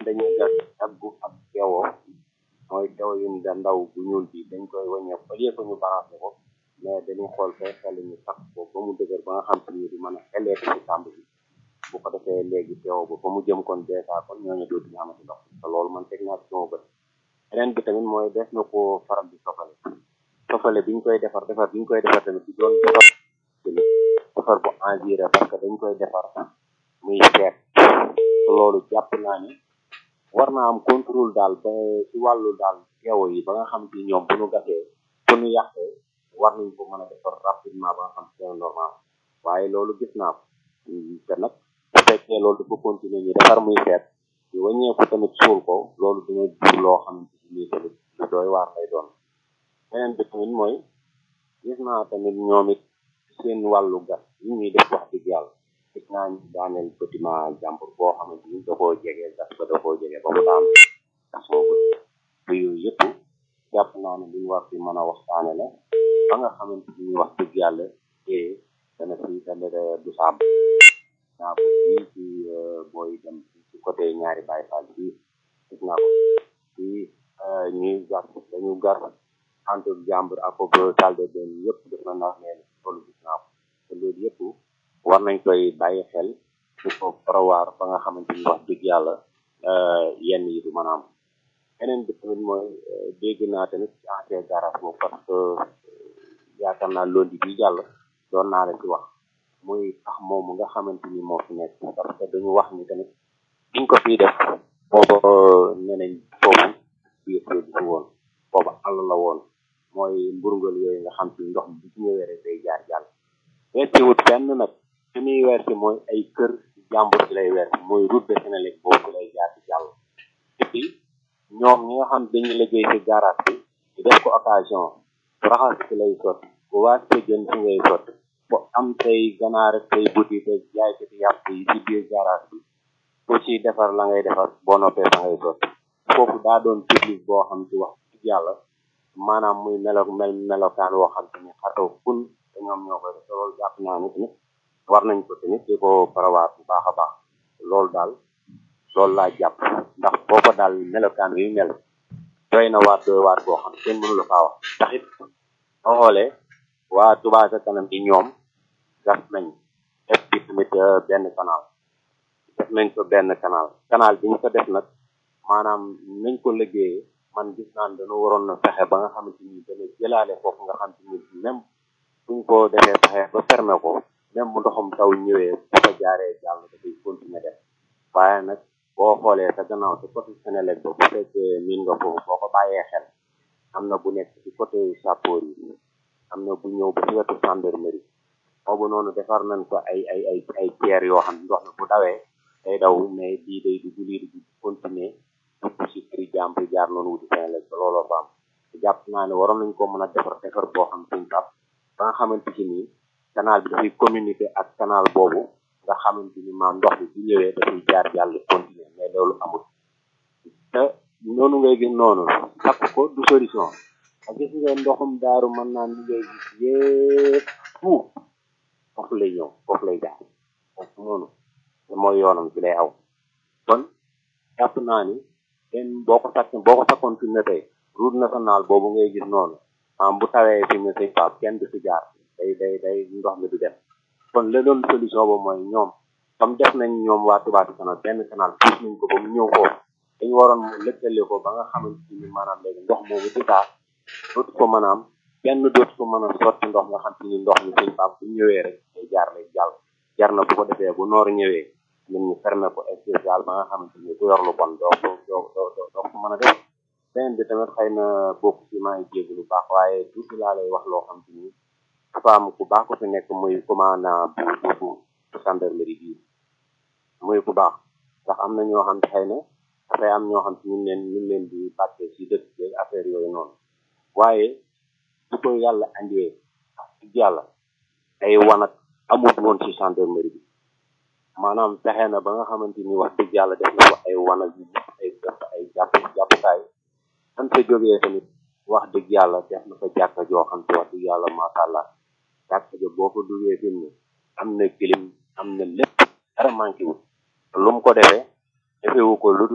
dañuy gas daggu ak keewoo mooy keewo yu da ndaw bu ñuul bi dañ koy wàññeeku au lieu que ñu balancé ko mais dañuy xool fay xel ñu sax ko ba mu dëgër ba nga xam si ni di mën a xeleeti ci tàmb bi bu ko defee léegi keewo ba fa mu jëm kon dèjà kon ñooñu dootuñu amati ndox te loolu man teg naa ci sama bët beneen bi tamit mooy def na ko faral di sofale sofale biñ koy defar defar biñ koy defar tamit di doon defar defar bu engiré parce que dañ koy defar muy seet loolu jàpp naa ni war naa am contrôle daal ba ci wàllu daal keewo yi ba nga xam ci ñoom bu ñu gasee bu ñu yàqee war nañ ko mën a defar rapidement ba nga xam c'est normal waaye loolu gis naa ko te nag bu fekkee loolu dafa continuer ñu defar muy seet ñu wàññeeku tamit suul ko loolu dina jur loo xamante ni nii tamit lu doy waar lay doon beneen bi tamit mooy gis naa tamit ñoom it seen wàllu gas yi ñuy def wax dëgg yàlla gis naa ñu daaneel bâtiment jàmbur boo xamante ni da koo jege gas ba da koo jege ba mu daan gasoo ko yooyu yëpp jàpp naa ne luñ war ci mën a waxtaane la ba nga xamante ni wax dëgg yàlla te dana fi dana du saab naa ko fii ci booy dem ci côté ñaari Baay Faal fii gis naa ko fii ñuy gas dañu gar entre jàmbur ak ko salle de bain yëpp def na ndax leen loolu gis naa ko te loolu yëpp war nañ koy bàyyi xel di ko prévoir ba nga xamante ni wax dëgg yàlla yenn yi du mën a am beneen bi tamit mooy dégg naa tamit ci ancien garage boobu parce que yaakaar naa loolu bi jàll doon naa la ci wax muy tax moomu nga xamante ni moo fi nekk parce que dañu wax ni tamit biñ ko fii def booba nee nañ foofu biir du fi woon booba àll la woon mooy mburngal yooyu nga xam ci ndox mi bu ci ñëwee rek day jaar jàll weersi wut fenn nag fi muy weersi mooy ay kër jàmbur ci lay weersi mooy route de Sénélec boobu ci lay jaar ci jàll et puis ñoom ñi nga xam dañu liggéey ci garage bi di def ko occasion raxas ci lay sotti bu waas sa jën ci ngay sotti bu am say ganaar ak say buti te jaay ko ci yàpp yi ci biir garage bi ku ci defar la ngay defar boo noppee fa ngay sotti foofu daa doon public boo xam ci wax dëgg yàlla maanaam muy melo mel melokaan woo xam te ni xataw kun te ñoom ñoo koy def loolu jàpp naa ni tamit war nañ ko tamit di ko parawaat bu baax a baax loolu daal loolu laa jàpp ndax booba daal melokaan wi mel doy na waat doy waat boo xam kenn mënu la faa wax ndax it boo xoolee waa Touba ca kanam yi ñoom gas nañ def bi tamit benn canal def nañ ko benn canal canal bi ñu ko def nag maanaam nañ ko liggéeyee man gis naan dañu waroon na fexe ba nga xamante ni dana jëlaale foofu nga xam te ni même buñ ko defee fexe ba fermer ko même bu ndoxum taw ñëwee bu ko jaaree jàll dafay continuer def waaye nag boo xoolee sa gannaaw ci côté Sénélec ba bu fekkee miin nga foofu boo ko bàyyee xel am na bu nekk ci côté sapeur yi am na bu ñëw ba ci wetu gendarmerie boobu noonu defar nañ ko ay ay ay ay pierre yoo xam ndox mi bu dawee day daw mais bii day dugg lii di continuer dugg ci këri jàmbur jaar noonu wuti Sénélec ba looloo fa am jàpp naa ne waroon nañ ko mën a defar defar boo xam suñ tap ba nga xamante ci nii canal bi dafay communiquer ak canal boobu nga xamante ni maam ndox bi bu ñëwee dafay jaar jàll continuer mais loolu amul te noonu ngay gis noonu takk ko du solution ak gis nga ndoxum daaru mën naa ni ngay gis yépp tout foofu lay ñëw foofu lay jaar foofu noonu te mooy yoonam ci lay aw kon jàpp naa ni den boo ko takk boo ko takkoon fi mu ne tey route nationale boobu ngay gis noonu am bu tawee fi mu ne sëñ Pape kenn du si jaar day day day ndox mi du dem kon la doon solution ba mooy ñoom comme def nañ ñoom waa Touba Ca Kanam benn canal puus nañ ko ba mu ñëw foofu dañu waroon mu lëkkale ko ba nga xamante ni maanaam léegi ndox moomu di taa dootu ko mën a am kenn dootu ko mën a sotti ndox nga xam te ni ndox mi sëñ Pape bu ñëwee rek day jaar lay jàll jar na bu ko defee bu noor ñëwee ñun ñu fermer ko spécial ba nga xamante ni ku yor lu bon doo ko doo doo doo ko mën a def beneen bi tamit xëy na bokk ci maa ngi jégg lu baax waaye tuuti laa lay wax loo xam te ni dafa am ku baax ko fi nekk muy commandant bu bu bu gendarmerie bii muy ku baax ndax am na ñoo xam ne xëy na dafay am ñoo xam te ñu leen ñu leen di bàttee si dëkk bi affaire yooyu noonu waaye su ko yàlla andee ci yàlla ay wanag amut woon ci gendarmerie bi maanaam fexe na ba nga xamante ni wax dëgg yàlla def na ko ay wanag yu ay def ay jàpp jàppukaay san fa jógee tamit wax dëgg yàlla def na fa jàkka joo xam te wax dëgg yàlla macha allah jàkka jo boo ko duggee fi mu am na kilim am na lépp dara manqué wu lu mu ko defee defewu ko lu